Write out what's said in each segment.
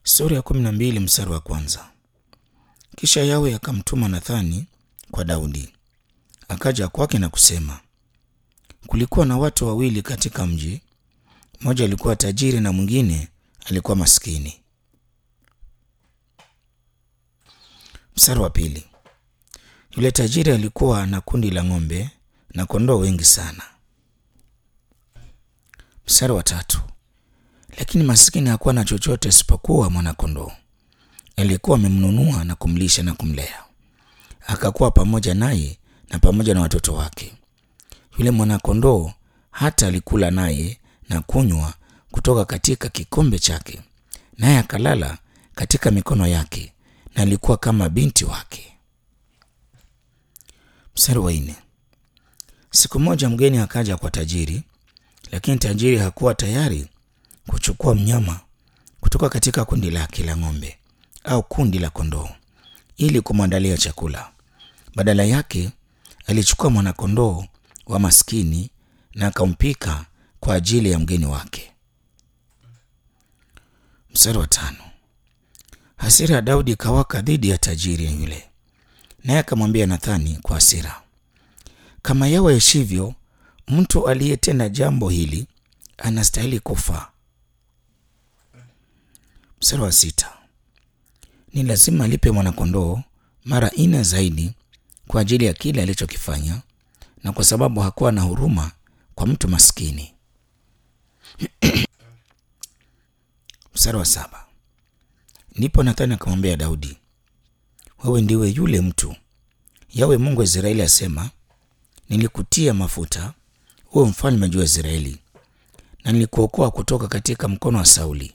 Sura ya kumi na mbili mstari wa kwanza. Kisha Yawe akamtuma Nathani kwa Daudi, akaja kwake na kusema, kulikuwa na watu wawili katika mji, mmoja alikuwa tajiri na mwingine alikuwa maskini. Mstari wa pili. Yule tajiri alikuwa na kundi la ng'ombe na kondoo wengi sana. Mstari wa tatu. Lakini maskini hakuwa na chochote isipokuwa mwanakondoo. Alikuwa amemnunua na kumlisha na kumlea, akakuwa pamoja naye na pamoja na watoto wake. Yule mwanakondoo hata alikula naye na kunywa kutoka katika kikombe chake, naye akalala katika mikono yake, na alikuwa kama binti wake. Mstari wa nne. Siku moja mgeni akaja kwa tajiri, lakini tajiri hakuwa tayari kuchukua mnyama kutoka katika kundi lake la ng'ombe au kundi la kondoo ili kumwandalia chakula. Badala yake alichukua mwanakondoo wa maskini na akampika kwa ajili ya mgeni wake. Mstari wa tano. Hasira ya Daudi ikawaka dhidi ya tajiri yule, naye akamwambia Nathani kwa hasira, kama Yawe aishivyo, mtu aliyetenda jambo hili anastahili kufa. Mstari wa sita. Ni lazima alipe mwanakondoo mara nne zaidi kwa ajili ya kile alichokifanya na kwa sababu hakuwa na huruma kwa mtu maskini. Mstari wa saba. Ndipo Nathani akamwambia Daudi, wewe ndiwe yule mtu Yawe Mungu wa Israeli asema, nilikutia mafuta uwe mfalme juu ya Israeli na nilikuokoa kutoka katika mkono wa Sauli.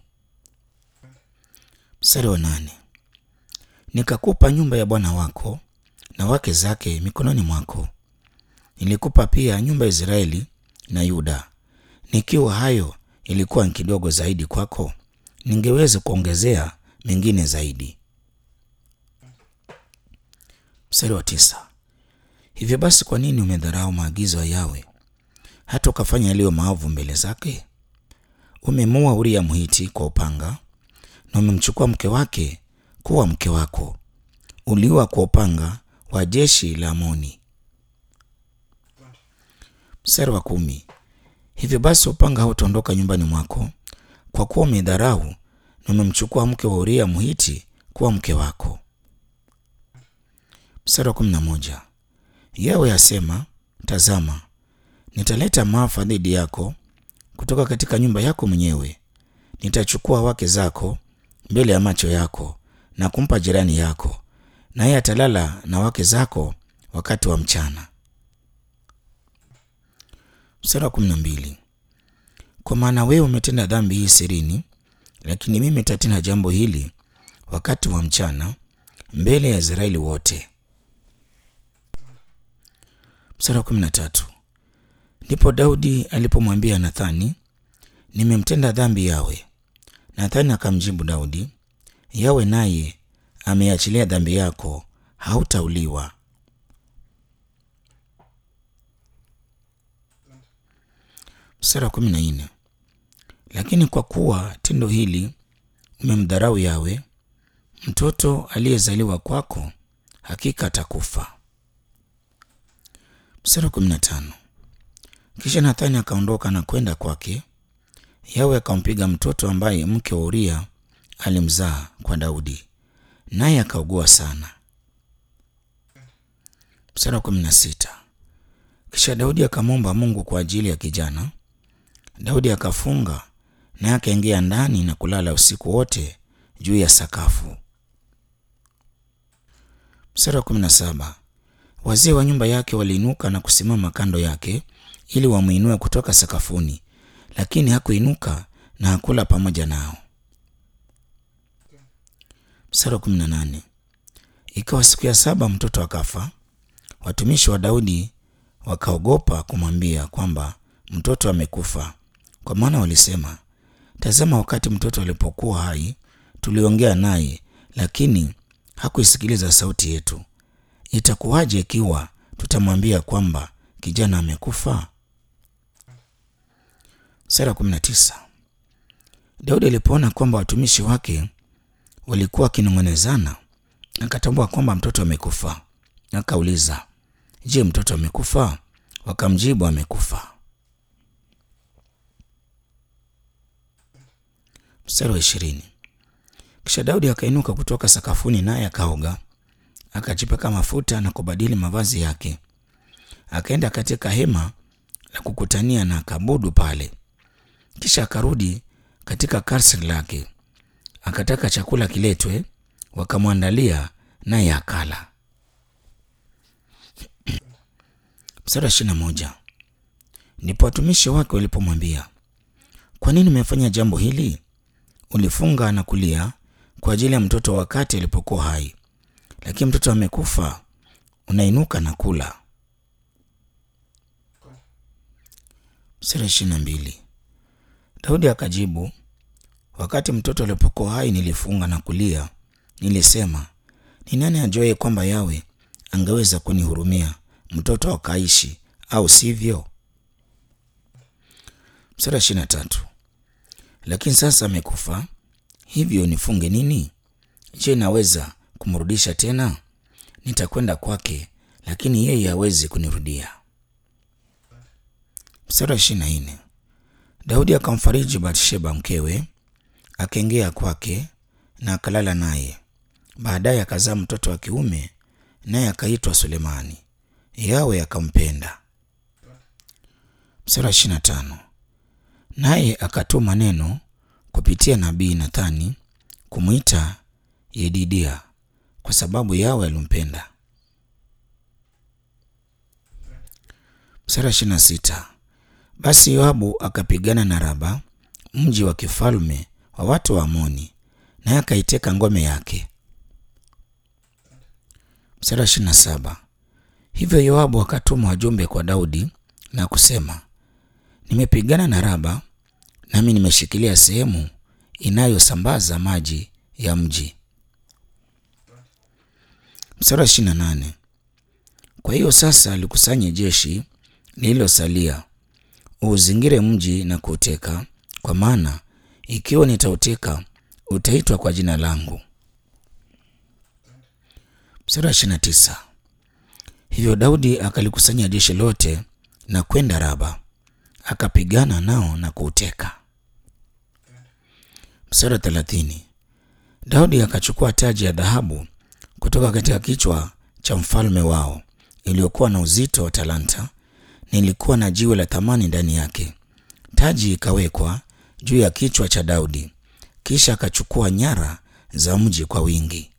Mstari wa nane. Nikakupa nyumba ya bwana wako na wake zake mikononi mwako. Nilikupa pia nyumba ya Israeli na Yuda. Nikiwa hayo ilikuwa ni kidogo zaidi kwako, ningeweza kuongezea mengine zaidi. Mstari wa tisa. Hivyo basi, kwa nini umedharau maagizo ya Yawe hata ukafanya yaliyo maovu mbele zake? Umemuua Uria Mhiti kwa upanga na umemchukua mke wake kuwa mke wako. Uliua kwa upanga wa jeshi la Amoni. Mstari wa kumi. Hivyo basi upanga hautaondoka nyumbani mwako, kwa kuwa umedharau na umemchukua mke wa Uria Mhiti kuwa mke wako. Mstari wa kumi na moja. Yawe asema, tazama, nitaleta maafa dhidi yako kutoka katika nyumba yako mwenyewe. Nitachukua wake zako mbele ya macho yako na kumpa jirani yako, naye atalala na wake zako wakati wa mchana. Mstari wa kumi na mbili. Kwa maana wewe umetenda dhambi hii sirini, lakini mimi nitatenda jambo hili wakati wa mchana mbele ya Israeli wote. Mstari wa kumi na tatu. Ndipo Daudi alipomwambia Nathani, nimemtenda dhambi Yawe. Nathani akamjibu Daudi, Yawe naye ameachilia dhambi yako, hautauliwa. Mstari wa kumi na nne. Lakini kwa kuwa tendo hili umemdharau Yawe, mtoto aliyezaliwa kwako hakika atakufa. Mstari wa kumi na tano. Kisha Nathani akaondoka na kwenda kwake. Yawe akampiga mtoto ambaye mke wa Uria alimzaa kwa Daudi, naye akaugua sana. Mstari wa kumi na sita. Kisha Daudi akamwomba Mungu kwa ajili ya kijana. Daudi akafunga naye akaingia ndani na kulala usiku wote juu ya sakafu. Mstari wa kumi na saba. Wazee wa nyumba yake waliinuka na kusimama kando yake ili wamwinue kutoka sakafuni, lakini hakuinuka na hakula pamoja nao. Mstari wa kumi na nane. Ikawa siku ya saba mtoto akafa. Watumishi wa Daudi wakaogopa kumwambia kwamba mtoto amekufa, kwa maana walisema, tazama, wakati mtoto alipokuwa hai tuliongea naye, lakini hakuisikiliza sauti yetu. Itakuwaje ikiwa tutamwambia kwamba kijana amekufa? Sura kumi na tisa. Daudi alipoona kwamba watumishi wake walikuwa wakinong'onezana, akatambua kwamba mtoto amekufa. Akauliza, je, mtoto amekufa? Wakamjibu, amekufa. Mstari wa ishirini. Kisha Daudi akainuka kutoka sakafuni, naye akaoga, akajipaka mafuta na kubadili mavazi yake, akaenda katika hema la kukutania na akabudu pale. Kisha akarudi katika kasri lake, akataka chakula kiletwe, wakamwandalia, naye akala. Mstari wa ishirini na moja. Ndipo watumishi wake walipomwambia, kwa nini umefanya jambo hili? Ulifunga na kulia kwa ajili ya mtoto wakati alipokuwa hai, lakini mtoto amekufa, unainuka na kula. Mstari ishirini na mbili. Daudi akajibu, wakati mtoto alipokuwa hai nilifunga na kulia, nilisema, ni nani ajuaye kwamba Yawe angeweza kunihurumia mtoto akaishi, au sivyo? Mstari ishirini na tatu. Lakini sasa amekufa, hivyo nifunge nini? Je, naweza kumrudisha tena? Nitakwenda kwake, lakini yeye hawezi kunirudia. Mstari wa ishirini na nne. Daudi akamfariji Bathsheba mkewe, akaingia kwake na akalala naye. Baadaye akazaa mtoto wa kiume, naye akaitwa Sulemani. Yawe akampenda. Mstari wa ishirini na tano. Naye akatuma neno kupitia nabii Nathani kumwita Yedidia kwa sababu Yawe alimpenda. Mstari wa ishirini na sita. Basi Yoabu akapigana na Raba, mji wa kifalme wa watu wa Amoni, naye akaiteka ngome yake. Mstari wa ishirini na saba. Hivyo Yoabu akatuma wajumbe kwa Daudi na kusema, nimepigana na Raba, nami nimeshikilia sehemu inayosambaza maji ya mji. Mstari wa ishirini na nane. Kwa hiyo sasa likusanye jeshi lililosalia uuzingire mji na kuuteka, kwa maana ikiwa nitauteka utaitwa kwa jina langu. Mstari wa ishirini na tisa. Hivyo Daudi akalikusanya jeshi lote na kwenda Raba, akapigana nao na kuuteka. Mstari wa thelathini. Daudi akachukua taji ya dhahabu kutoka katika kichwa cha mfalme wao iliyokuwa na uzito wa talanta nilikuwa na jiwe la thamani ndani yake. Taji ikawekwa juu ya kichwa cha Daudi, kisha akachukua nyara za mji kwa wingi.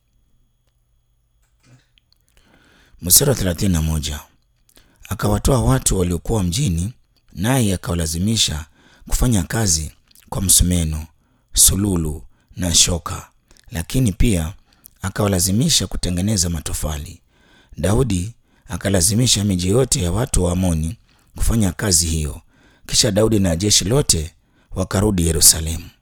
Mstari wa thelathini na moja. Akawatoa watu waliokuwa mjini, naye akawalazimisha kufanya kazi kwa msumeno, sululu na shoka, lakini pia akawalazimisha kutengeneza matofali. Daudi akalazimisha miji yote ya watu wa Amoni kufanya kazi hiyo. Kisha Daudi na jeshi lote wakarudi Yerusalemu.